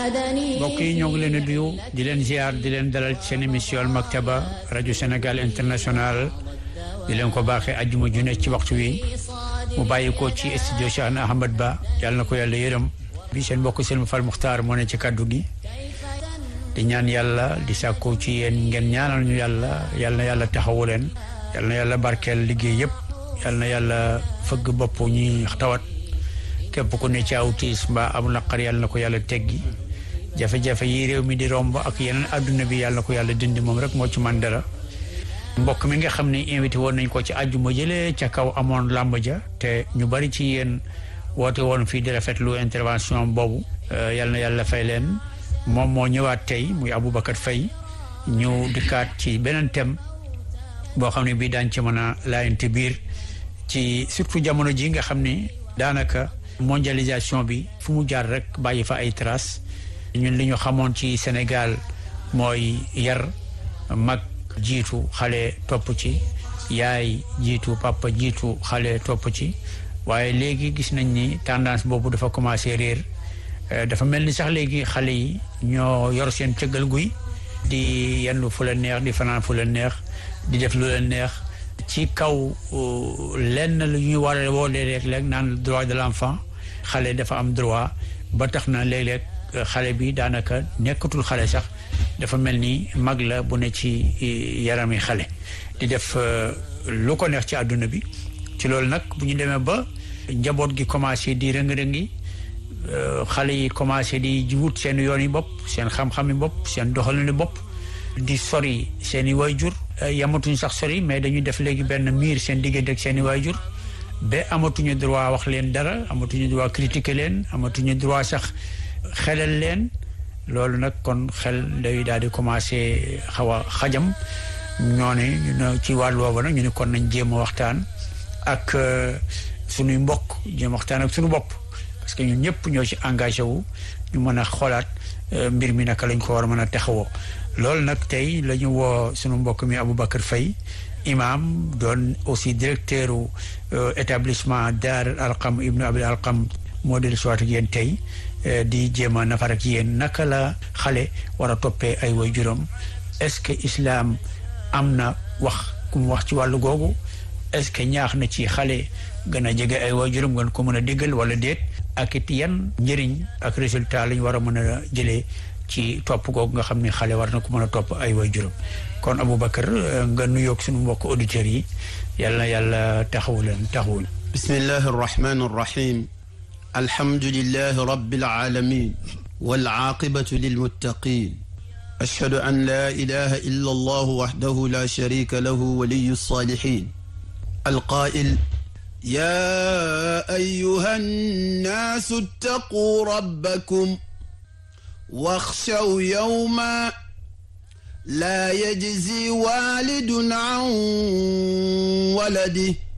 mbokk yi ñoo ngi leen di nuyu di leen ziar di leen dalal ci seen émission Al Maktaba rajo Sénégal international di leen ko baaxee ajjuma ju ne ci waxtu wi mu bàyyi ko ci studio Cheikh Ahmad Ba yàlla na ko yàlla yërëm bi seen mbokk Selma Fall Muxtaar moo ne ci kàddu gi di ñaan yàlla di sàkku ci yéen ngeen ñaanal ñu yàlla yàlla na yàlla taxawu leen yàlla na yàlla barkeel liggéey yëpp yàlla na yàlla fëgg bopp ñi tawat képp ku ne ci awtiis mbaa am naqar yàlla na ko yàlla teggi jafe-jafe yi réew mi di romb ak yeneen adduna bi yàlla na ko yàlla dindi moom rek moo ci man dara mbokk mi nga xam ne invité woon nañ ko ci àjjuma jëlee ca kaw amoon làmb ja te ñu bari ci yéen woote woon fii di rafetlu intervention boobu yàlla na yàlla fay leen moom moo ñëwaat tey muy Aboubacar Faye ñu dikkaat ci beneen thème boo xam ne bii daañ ci mën a laayante biir ci surtout jamono ji nga xam ne daanaka mondialisation bi fu mu jaar rek bàyyi fa ay traces ñun li ñu xamoon ci Sénégal mooy yar mag jiitu xale topp ci yaay jiitu papa jiitu xale topp ci waaye léegi gis nañ ni tendance boobu dafa commencé réer dafa mel ni sax léegi xale yi ñoo yor seen cëggal guy di yendu fu leen neex di fanaan fu leen neex di def lu leen neex ci kaw lenn lu ñuy war a woo léeg-léeg naan droit de l'enfant xale dafa am droit ba tax na léeg-léeg xale bi daanaka nekkatul xale sax dafa mel ni mag la bu ne ci yarami xale di def lu ko neex ci àdduna bi ci loolu nag bu ñu demee ba njaboot gi commencé di rëng-rëngi xale yi commencé di wut seen yoon yi bopp seen xam-xam yi bopp seen doxalinu bopp di sori seen i waajur yamatuñ sax sori mais dañuy def léegi benn miir seen diggante ak seen i waajur ba amatuñu droit wax leen dara amatuñu droit critiquer leen amatuñu droit sax xelal leen loolu nag kon xel day daal di commencé xaw a xajam ñoo ne ñu ci wàllu woowu nag ñu ne kon nañ jéem a waxtaan ak sunuy mbokk jéem a waxtaan ak sunu bopp parce que ñun ñëpp ñoo ci engagé wu ñu mën a xoolaat mbir mi naka lañ ko war a mën a taxawoo loolu nag tey la ñu woo sunu mbokk mi Aboubacar Faye imam doon aussi directeur u établissement Daar Alqam Ibnu Abil Alqam moo dellu si waat ak yéen tey di jéem a nafar ak yéen naka la xale war a toppee ay waajuram est-ce que islam am na wax ku mu wax ci wàllu googu est-ce que ñaax na ci xale gën a jege ay waajuram gën ko mën a déggal wala déet ak it yan njëriñ ak résultat lañ war a mën a jëlee ci topp googu nga xam ne xale war na ko mën a topp ay waajuram kon Aboubacar nga nuyoog suñu mbokk auditeurs yi yàlla na yàlla taxawu leen taxawuñ bismillahi arrahmani arrahim alhamdulilahi rabbil alamin wal aaqibatu lilmuttaqin ashhadu an la ilaha illa allah wahdahu la sharika lahu waliyu salihin alqaa'il يا أيها الناس اتقوا ربكم واخشوا يوما لا يجزي والد عن ولده